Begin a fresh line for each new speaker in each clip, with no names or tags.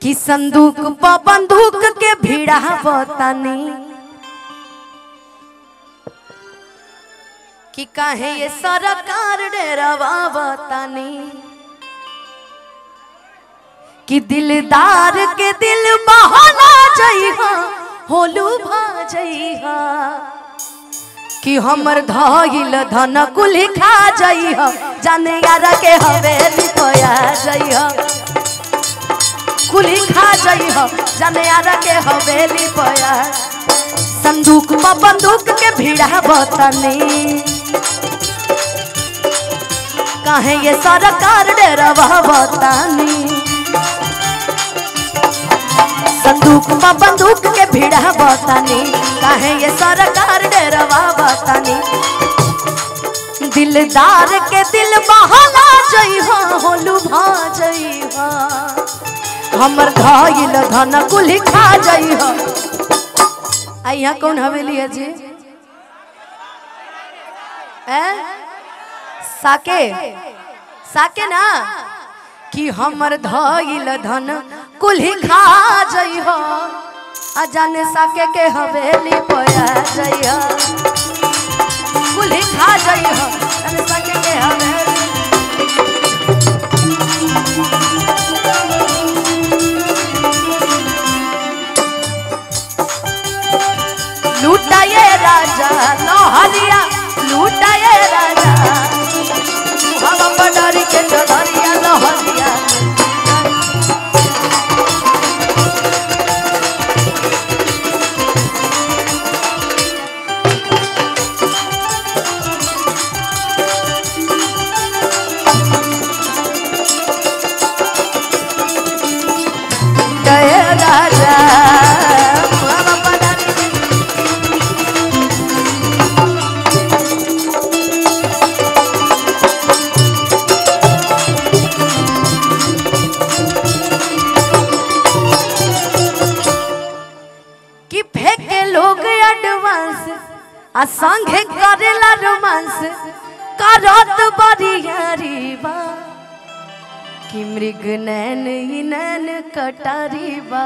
कि संदूक प बंदूक के भिड़ा बतानी कि काहे ये सरकार डेरावा बतानी कि दिलदार के दिल बहला जइहा होलू भा जइहा कि हमर धइल धन कुल खा जइहा जाने यार के हवेली पया जइहा कुली खा जइहा जाने यार के हवेली पया संदूक में बंदूक के भिड़ा बतानी काहे ये सरकार डेरवा बतानी संदूक में बंदूक के भिड़ा बतानी काहे ये सरकार डेरवा बतानी दिलदार के दिल बहला जइहा होलू भा जइहा हमर धइल धन कुल खा जइहा आ यहाँ कौन हवेली है जी हैं? साके साके ना कि हमर धइल धन कुल्ही खा जइह आ जाने साके के हवेली पया जइह कुल्ही खा जइह जाने साके के हवेली लूटाए राजा लोहरिया लूटाए राजा हम बडरी के चढ़िया लोहरिया जय राजा हम बडरी कि फेंके लोग एडवांस आ संगे करेला रोमांस करत बरियारी बा कि मृग नैन ही नैन कटारी बा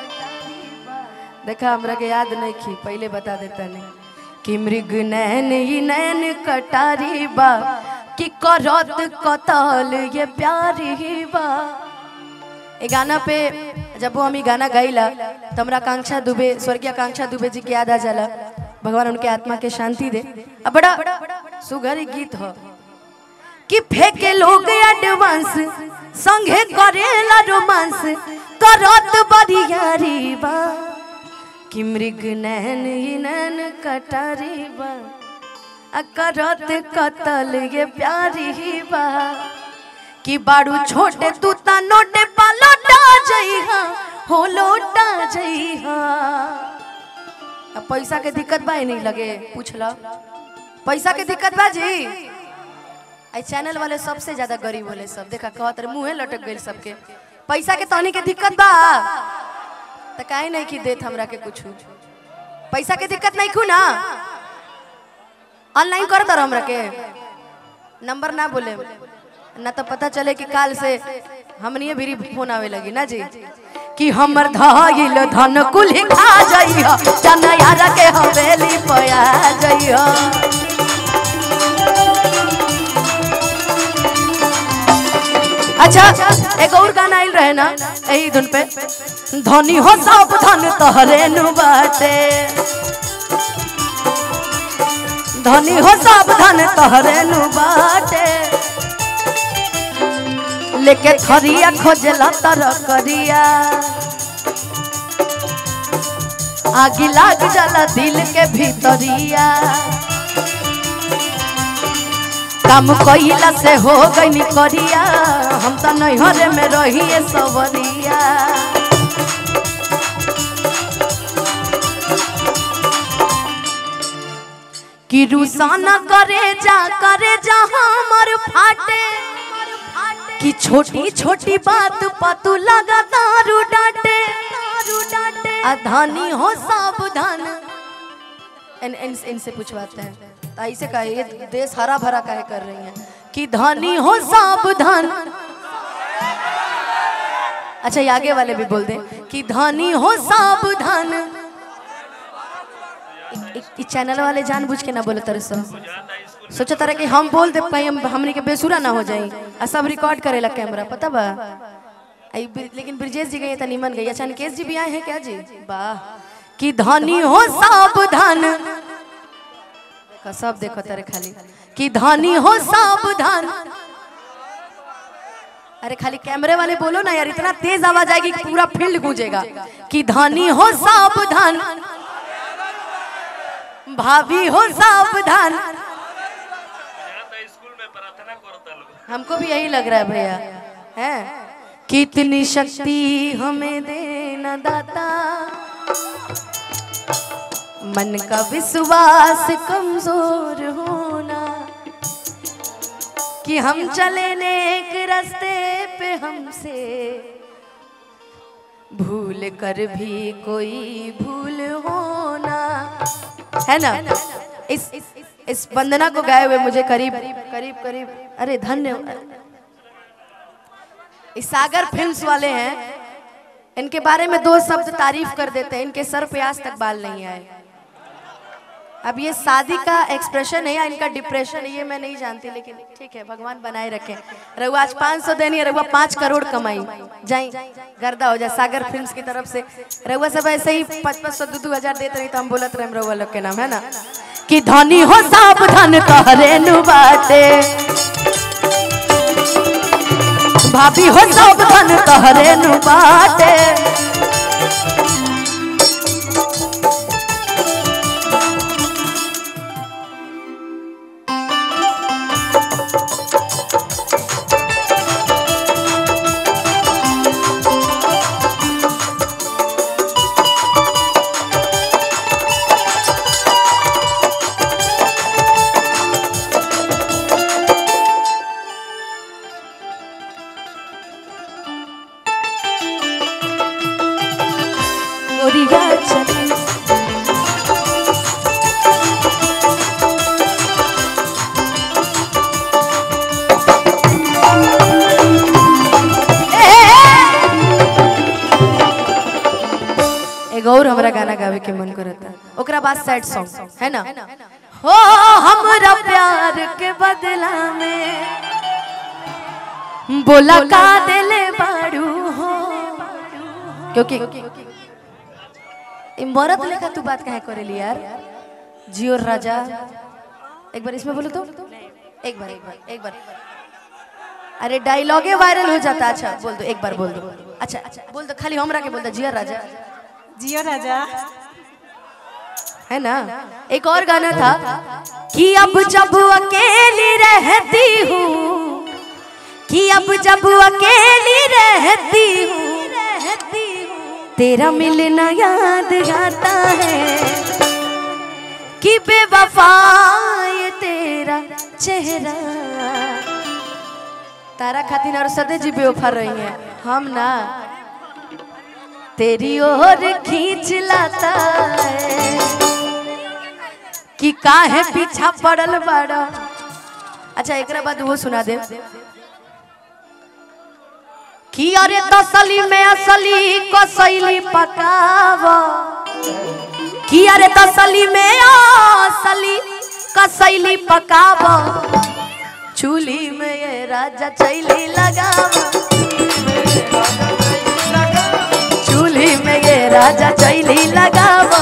देखा हमरा के याद नहीं की पहले बता देता नहीं कि मृग नैन ही नैन कटारी बा कि करत कतल ये प्यारी बा ए गाना पे जब वो हम ई गाना गाइला तो हमरा आकांक्षा दुबे स्वर्गीय आकांक्षा दुबे जी के याद आ जाला भगवान उनके आत्मा के शांति दे अब बड़ा सुघर ई गीत हो कि फेंके लोग एडवांस संगे करेला रोमांस करत बरियारी बा कि मृग नैन ही नैन कटारी बा आ करत कतल ये प्यारी बा कि बाड़ू छोटे तू ता नोटे पा लौटा जइहा हो लौटा जइहा अब पैसा के दिक्कत बा ही नहीं लगे पूछ लो पैसा के दिक्कत बा जी आई चैनल वाले सबसे ज्यादा गरीब होले सब देखा कहत रहे मुंहे लटक गइल सबके पैसा के तहनी के दिक्कत बा त काहे नहीं कि देत हमरा के कुछ पैसा के दिक्कत नहीं खू ना ऑनलाइन कर दर हमरा के नंबर ना बोले ना तो पता चले कि काल से हमनिए भी फोन आवे लगी ना जी कि हमर धइल धन कुल खा जइह जन यार के हवेली पया जइह अच्छा एक और गाना आइल रहे ना यही धुन पे धनी हो सब धन तोहरे नु बाटे धनी हो सब धन तोहरे नु बाटे लेके थरिया खोजला तर करिया आगी लाग जाला दिल के भीतरिया काम कइला से हो गई करिया हम तो नैहरे में रहिए सवरिया कि रुसाना करे जा करे जा हमर फाटे कि छोटी छोटी बात पतू लगा दारू डांटे अधानी हो सावधान इन इन इनसे पूछवाते हैं तो ऐसे का ये देश हरा भरा काहे कर रही हैं कि धनी हो सावधान अच्छा ये आगे वाले भी बोल दें कि धनी हो सावधान इस चैनल वाले जानबूझ के ना बोले तरह सो सोचा तरह कि हम बोल दे कहीं हम हमनी के बेसुरा ना हो जाई आ सब रिकॉर्ड करेला कैमरा पता बा आई ब्रि- लेकिन ब्रिजेश जी गए नीमन गई अच्छा निकेश जी भी आए हैं क्या जी वाह कि धनी हो सावधान देखो सब देखो तेरे खाली कि धनी हो सावधान अरे खाली कैमरे वाले बोलो ना यार इतना तेज आवाज आएगी कि पूरा फील्ड गूंजेगा कि धनी हो सावधान भाभी हो सावधान हमको भी यही लग रहा है भैया है कितनी शक्ति हमें देना दाता मन का विश्वास कमजोर होना कि हम चले नेक रास्ते पे हमसे भूल कर भी कोई भूल होना है ना इस इस वंदना को गाए हुए मुझे करीब करीब करीब अरे धन्य इस सागर फिल्म्स वाले हैं इनके बारे में दो शब्द तारीफ कर देते हैं इनके सर पे आज तक बाल नहीं आए अब ये शादी का एक्सप्रेशन है या इनका डिप्रेशन है ये मैं नहीं जानती लेकिन ठीक है भगवान बनाए रखे रघुआ आज 500 देनी है रघुआ पाँच करोड़ कमाई जाई गर्दा हो जाए सागर फिल्म्स की तरफ से रघुआ सब ऐसे ही पाँच पाँच सौ दो दो हजार देते रही तो हम बोलत रहे रघुआ लोग के नाम है ना कि धनी हो सावधान कहरे नु बाटे भाभी हो सावधान कहरे नु बाटे ओरिया चली एगो और हमरा गाना गावे के मन करता ओकरा बाद सैड सॉन्ग है ना हो हमरा प्यार के बदला में बोला का दिले बाड़ू हो क्योंकि ई मरद लेखा तू बात काहे करेली यार जियो राजा एक बार इसमें बोलो तो एक बार एक बार एक बार अरे डायलॉगे वायरल हो जाता अच्छा बोल दो एक बार बोल दो अच्छा अच्छा बोल दो खाली हमरा के बोल दो जियो राजा
जियो राजा
है ना एक और गाना था कि अब जब अकेली रहती हूँ कि अब जब अकेली रहती हूँ रहती हूँ तेरा मिलना याद आता है कि बेवफा ये तेरा चेहरा तारा खातिर और सदे जी बेवफा रही है हम ना तेरी ओर खींच लाता है कि काहे पीछा पड़ल बड़ा अच्छा एकरा बाद वो सुना दे कि अरे तसली में असली कसैली पकाव कि अरे तसली में असली कसैली पकाव चूल्ही में ये राजा चैली लगाव चूल्ही में ये राजा चैली लगाव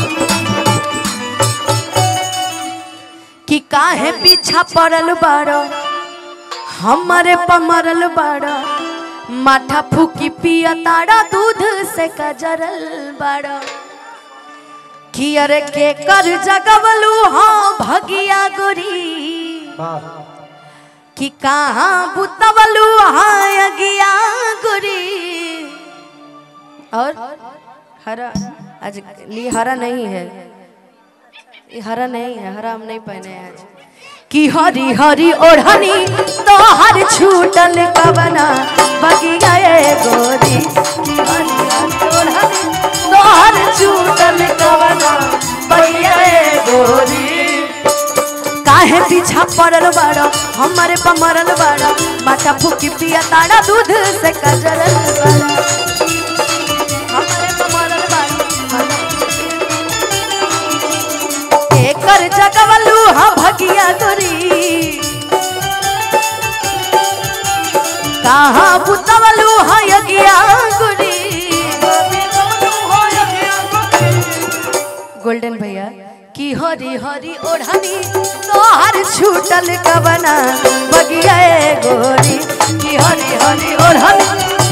कि काहे पीछा पड़ल बाड़ो हमारे पमरल बाड़ो माथा फूकी पिया ताड़ा दूध से कजरल बाड़ो कि अरे के कर जगवलू हाँ भगिया गोरी कि कहाँ बुतवलू हाँ अगिया गोरी और हरा आज ली हरा नहीं है ये हरा नहीं है हरा हम नहीं पहने हैं आज कि हरी हरी ओढ़नी तो हर छूटल कवना बगी गए गोरी कि हरी हरी ओढ़नी तो हर छूटल कवना बगी गए गोरी काहे पीछा पड़ल बाड़ा हमारे पर मरल बाड़ा माथा फूकी पिया ताड़ा दूध से कजरल बाड़ा हमारे पर मरल बाड़ा माथा एकर जगवलू हाँ भगिया गोरी कहाँ बुतवलू हाँ यगिया गोरी गोल्डन भैया की हरी हरी ओढ़नी तोहर छूटल कबना बगिया ए गोरी की हरी हरी ओढ़नी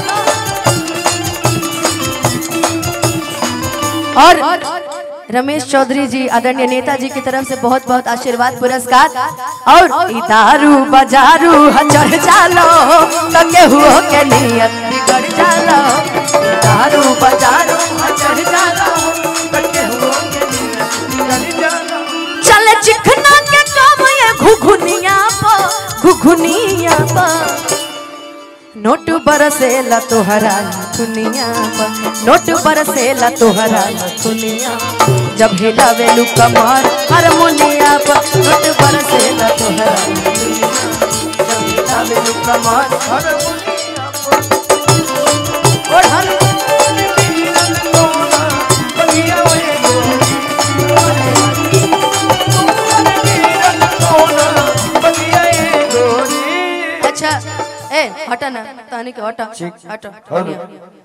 और रमेश चौधरी जी आदरणीय नेताजी की तरफ से बहुत बहुत आशीर्वाद पुरस्कार और ई दारू बजारू ह चढ़ जालो तो केहू के नियत बिगड़ जालो ई दारू बजारू ह चढ़ जालो तो केहू के नियत बिगड़ जालो चल चिखना के काम ये घुघुनिया पर घुघुनिया पर नोट बरसेला तोहरा दुनिया पर नोट बरसेला तोहरा दुनिया जब हिलावेलू कमर हारमोनिया पर नोट बरसेला तोहरा दुनिया जब हिलावेलू कमर हारमोनिया पर और हर अच्छा ए हटा ना तानी के हटा हटा